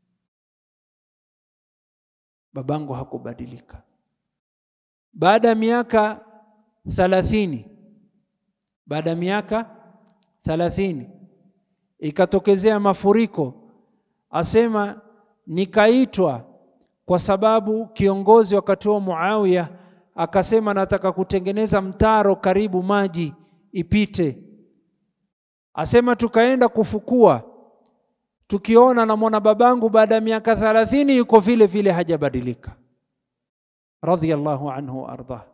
Babangu hakubadilika. Baada ya miaka thalathini, baada ya miaka thalathini ikatokezea mafuriko. Asema nikaitwa kwa sababu kiongozi wakati huo Muawiya akasema nataka kutengeneza mtaro karibu maji ipite Asema tukaenda kufukua, tukiona namwona babangu baada ya miaka thalathini yuko vile vile, hajabadilika. Radhiyallahu anhu wa ardah.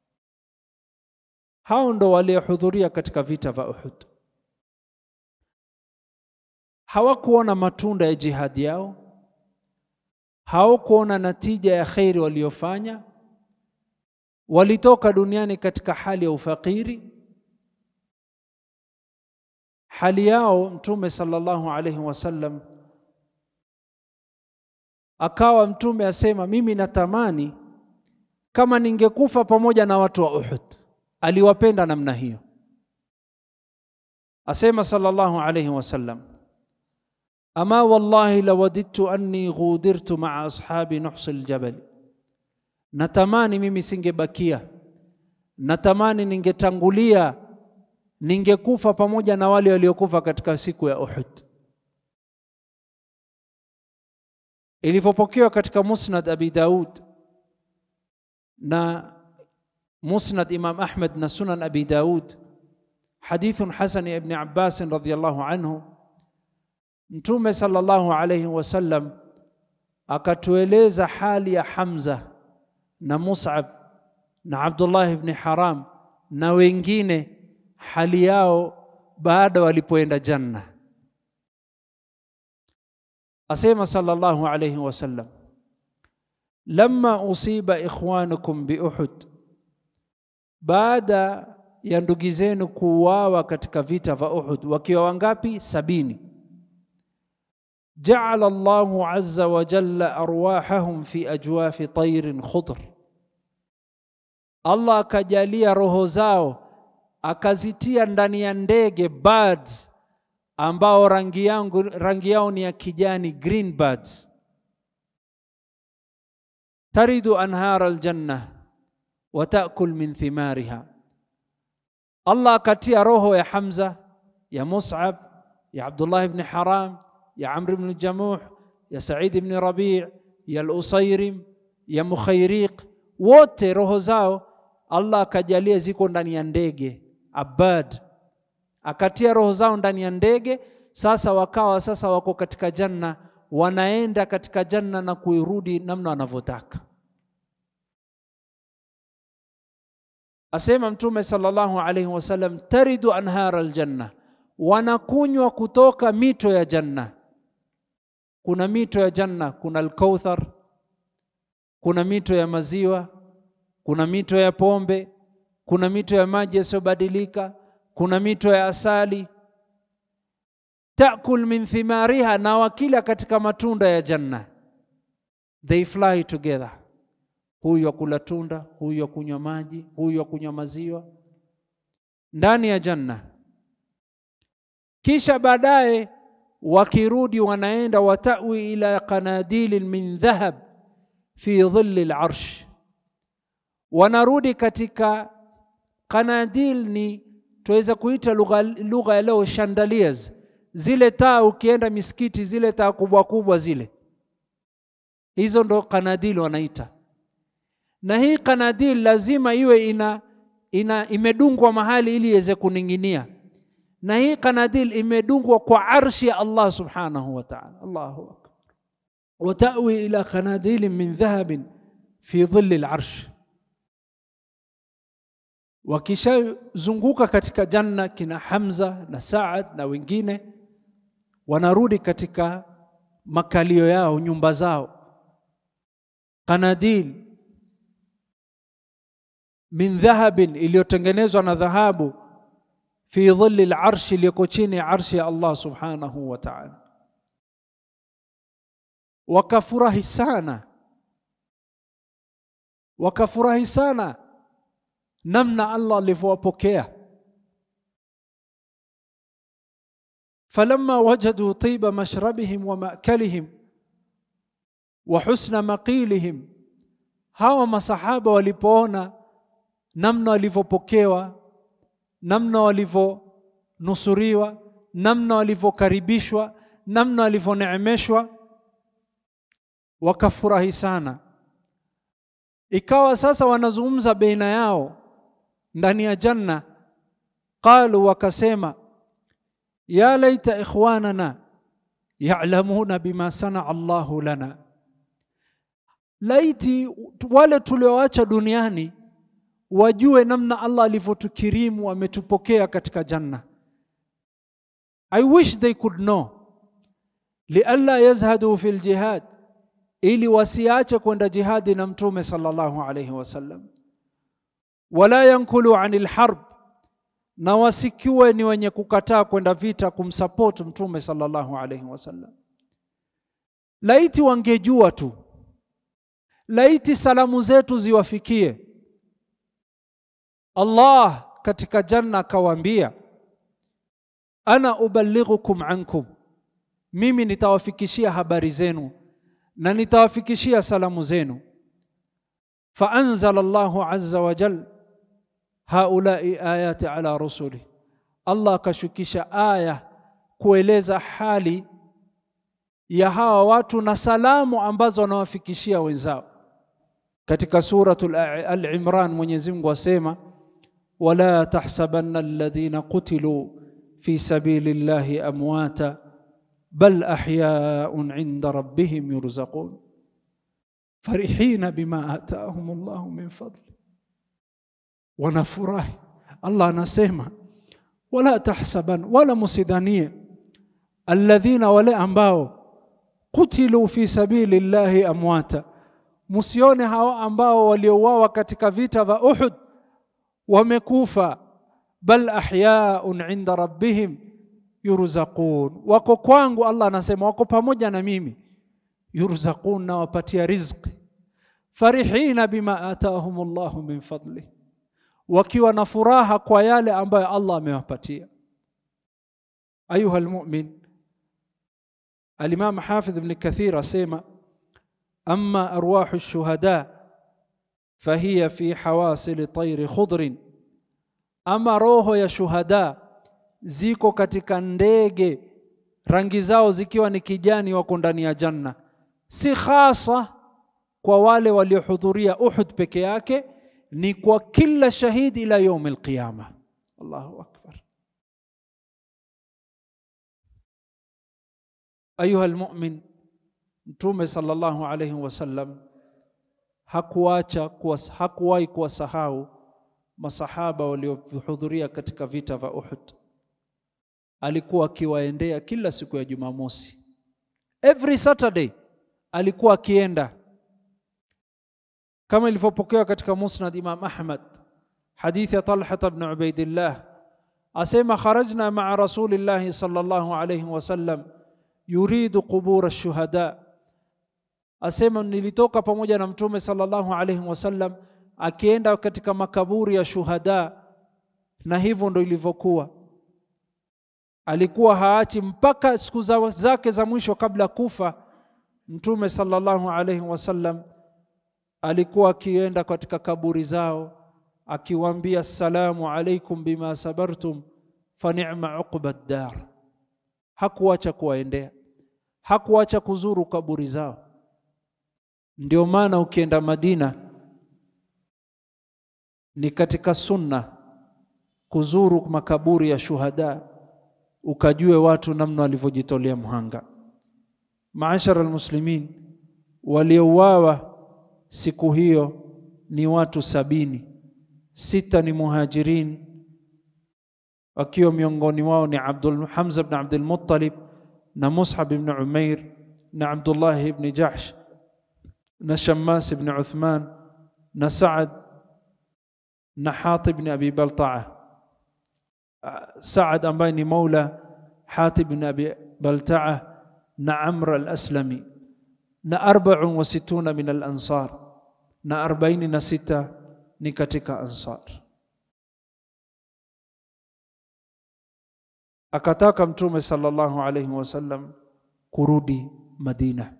Hao ndo waliohudhuria katika vita vya Uhud. Hawakuona matunda ya jihadi yao, hawakuona natija ya kheri waliofanya. Walitoka duniani katika hali ya ufakiri hali yao. Mtume sallallahu alaihi wasallam akawa mtume asema, mimi natamani kama ningekufa pamoja na watu wa Uhud. Aliwapenda namna hiyo. Asema sallallahu alaihi wasallam, ama wallahi lawadidtu anni ghudirtu maa ashabi nuhsi ljabal, natamani mimi singebakia, natamani ningetangulia ningekufa pamoja na wale waliokufa katika siku ya Uhud. Ilivyopokewa katika Musnad Abi Daud na Musnad Imam Ahmad na Sunan Abi Daud, hadithun hasan ya Ibn Abbas radhiyallahu anhu, Mtume sallallahu alayhi wasallam akatueleza hali ya Hamza na Mus'ab na Abdullah ibn Haram na wengine hali yao baada walipoenda janna. Asema sallallahu alayhi wasallam, lamma usiba ikhwanukum bi Uhud, baada ya ndugu zenu kuuawa katika vita vya Uhud, wakiwa wangapi? Sabini. Jaala Allahu azza wa jalla arwahahum fi ajwafi tayrin khudr, Allah akajalia roho zao akazitia ndani ya ndege birds ambao rangi yangu rangi yao ni ya kijani, green birds. Taridu anhara aljanna wa taakul min thimariha. Allah akatia roho ya Hamza, ya Mus'ab, ya Abdullah ibn Haram, ya Amr ibn Jamuh, ya Said ibn Rabi', ya al-Usayrim, ya Mukhayriq, wote roho zao Allah akajalia ziko ndani ya ndege abad, akatia roho zao ndani ya ndege. Sasa wakawa sasa wako katika janna, wanaenda katika janna na kuirudi namna wanavyotaka. asema Mtume sallallahu alaihi wasallam, taridu anhara aljanna, wanakunywa kutoka mito ya janna. Kuna mito ya janna, kuna Alkauthar, kuna mito ya maziwa, kuna mito ya pombe, kuna mito ya maji yasiyobadilika, kuna mito ya asali. Takul min thimariha, na wakila katika matunda ya janna. They fly together, huyu akula tunda, huyu akunywa maji, huyu akunywa maziwa ndani ya janna. Kisha baadaye wakirudi wanaenda watawi ila qanadilin min dhahab fi dhilli larsh, wanarudi katika qanadil, ni tuweza kuita lugha lugha ya leo chandeliers, zile taa ukienda misikiti, zile taa kubwa kubwa zile, hizo ndo qanadil wanaita. Na hii qanadil lazima iwe ina, ina imedungwa mahali ili iweze kuning'inia na hii kanadil imedungwa kwa arshi ya Allah subhanahu wa ta'ala. Allahu akbar. Watawi ila kanadilin min dhahabin fi dhilli al-arsh, wakishazunguka katika janna kina Hamza na Saad na wengine wanarudi katika makalio yao, nyumba zao. Kanadil min dhahabin, iliyotengenezwa na dhahabu fi dhilli larshi, iliyoko chini ya arshi ya Allah subhanahu wa ta'ala. Wakafurahi sana, wakafurahi sana namna Allah alivyowapokea. falamma wajadu tiba mashrabihim wa makalihim wa husna maqilihim, hawa masahaba walipoona namna walivyopokewa namna walivyonusuriwa, namna walivyokaribishwa, namna walivyoneemeshwa, wakafurahi sana. Ikawa sasa wanazungumza baina yao ndani ya janna, qalu, wakasema ya laita ikhwanana ya'lamuna bima sanaa Allahu lana, laiti wale tulioacha duniani wajue namna Allah alivyotukirimu ametupokea katika janna. I wish they could know, lialla yazhadu fi ljihad, ili wasiache kwenda jihadi na Mtume sallallahu alayhi wasallam, wala yankulu ani lharb, na wasikiwe ni wenye kukataa kwenda vita kumsupport Mtume sallallahu alayhi wasallam. Laiti wangejua tu, laiti salamu zetu ziwafikie Allah katika janna akawaambia, ana uballighukum ankum, mimi nitawafikishia habari zenu na nitawafikishia salamu zenu. Faanzala Allahu azza wa jal haulai ayati ala rusuli, Allah akashukisha aya kueleza hali ya hawa watu na salamu ambazo wanawafikishia wenzao. Katika Suratul Al-Imran Mwenyezi Mungu asema wala tahsabanna alladhina qutilu fi sabili llahi amwata bal ahyaun inda rabbihim yurzaqun farihina bima ataahum Allahu min fadli, wanafurahi. Allah anasema wala tahsaban, wala musidhanie alladhina, wale ambao qutilu fi sabili llahi amwata, musione hao ambao waliouawa katika vita vya Uhud wamekufa, bal ahyaun inda rabbihim yurzaqun, wako kwangu. Allah anasema wako pamoja na mimi, yurzaqun, na wapatia rizqi, farihina bima atahum Allahu min fadli, wakiwa na furaha kwa yale ambayo Allah amewapatia. Ayuha almu'min, Alimam Hafidh Ibn Kathir asema amma arwahu shuhada fahiya fi hawasili tayri khudrin, ama roho ya shuhada ziko katika ndege rangi zao zikiwa ni kijani, wako ndani ya janna. Si khasa kwa wale waliohudhuria Uhud peke yake, ni kwa kila shahidi ila yaum alqiyama. Allahu akbar. Ayuha almu'min, Mtume sallallahu alayhi wasallam hakuacha hakuwahi kuwasahau masahaba waliohudhuria katika vita vya Uhud, alikuwa akiwaendea kila siku ya Jumamosi, every Saturday alikuwa akienda, kama ilivyopokewa katika Musnad Imam Ahmad, hadithi ya Talha ibn Ubaidillah asema kharajna maa rasulillahi sallallahu alayhi wasallam yuridu qubur ash-shuhada, asema nilitoka pamoja na mtume sallallahu alayhi wasallam akienda katika makaburi ya shuhada, na hivyo ndo ilivyokuwa. Alikuwa haachi mpaka siku zake za mwisho kabla kufa. Mtume sallallahu alayhi wasallam alikuwa akienda katika kaburi zao akiwaambia assalamu alaikum bima sabartum fa ni'ma uqba dar. Hakuacha kuwaendea, hakuacha kuzuru kaburi zao. Ndio maana ukienda Madina ni katika sunna kuzuru makaburi ya shuhada, ukajue watu namna walivyojitolea mhanga. Maashara almuslimin, waliouawa siku hiyo ni watu sabini sita ni muhajirin, wakiwa miongoni wao ni Abdul Hamza ibn Abdul Muttalib na Mus'ab ibn Umair na Abdullah ibn Jahsh na Shammas ibn Uthman na Saad na Hatib ibn Abi Balta'a. Saad ambaye ni maula Hatib ibn Abi Balta'a na Amr al-Aslami na 64 min al-Ansar na 46 ni katika Ansar. Akataka Mtume sallallahu alayhi wasallam kurudi Madina,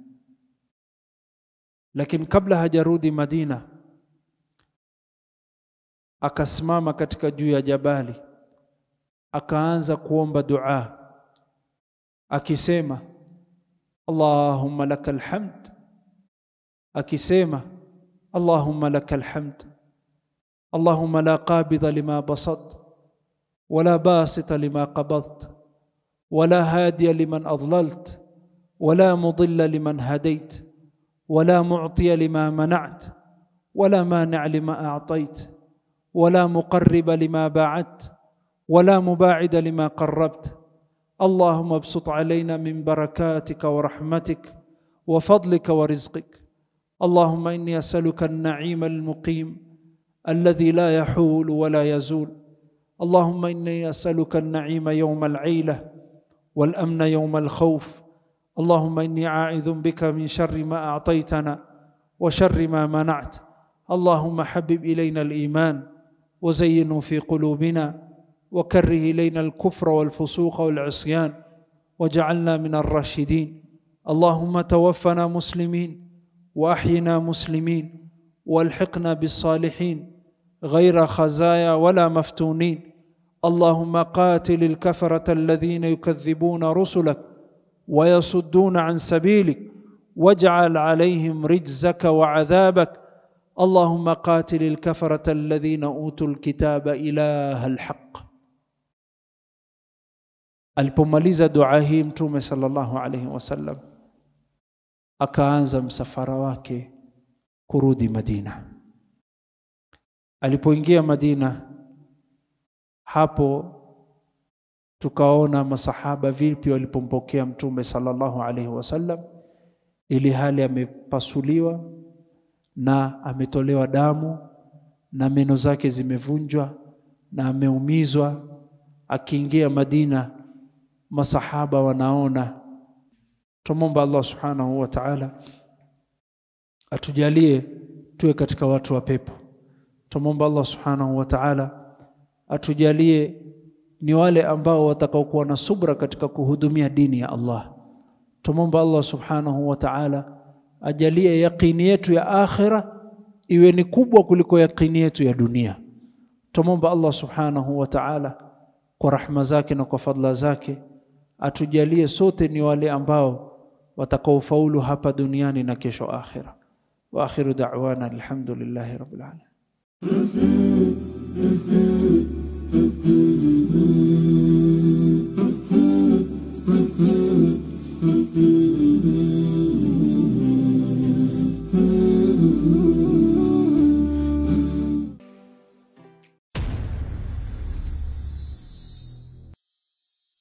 lakini kabla hajarudi Madina akasimama katika juu ya jabali, akaanza kuomba dua akisema, Allahumma lakal hamd, akisema Allahumma lakal hamd اللهم لا قابض لما بسطت ولا باسط لما قبضت ولا هادي لمن اضللت ولا مضل لمن هديت ولا معطي لما منعت ولا مانع لما اعطيت ولا مقرب لما باعدت ولا مباعد لما قربت اللهم ابسط علينا من بركاتك ورحمتك وفضلك ورزقك اللهم اني اسالك النعيم المقيم الذي لا يحول ولا يزول اللهم اني اسالك النعيم يوم العيله والامن يوم الخوف اللهم اني عائذ بك من شر ما اعطيتنا وشر ما منعت اللهم حبب الينا الايمان وزينه في قلوبنا وكره الينا الكفر والفسوق والعصيان وجعلنا من الراشدين اللهم توفنا مسلمين واحينا مسلمين والحقنا بالصالحين غير خزايا ولا مفتونين اللهم قاتل الكفره الذين يكذبون رسلك ويصدون عن سبيلك واجعل عليهم رجزك وعذابك اللهم قاتل الكفره الذين اوتوا الكتاب اله الحق alipomaliza dua hii mtume sallallahu alaihi wasallam akaanza msafara wake kurudi Madina. Alipoingia Madina, hapo tukaona masahaba vipi walipompokea mtume sallallahu alaihi wasallam, ili hali amepasuliwa na ametolewa damu na meno zake zimevunjwa na ameumizwa. Akiingia Madina, masahaba wanaona. Tumomba Allah subhanahu wa ta'ala atujalie tuwe katika watu wa pepo. Tumomba Allah subhanahu wa ta'ala atujalie ni wale ambao watakaokuwa na subra katika kuhudumia dini ya Allah. Tumomba Allah subhanahu wa ta'ala ajalie yaqini yetu ya akhira iwe ni kubwa kuliko yaqini yetu ya dunia. Tumomba Allah subhanahu wa ta'ala kwa rahma zake na kwa fadla zake atujalie sote ni wale ambao watakaofaulu hapa duniani na kesho akhira. Wa akhiru da'wana alhamdulillahi rabbil alamin.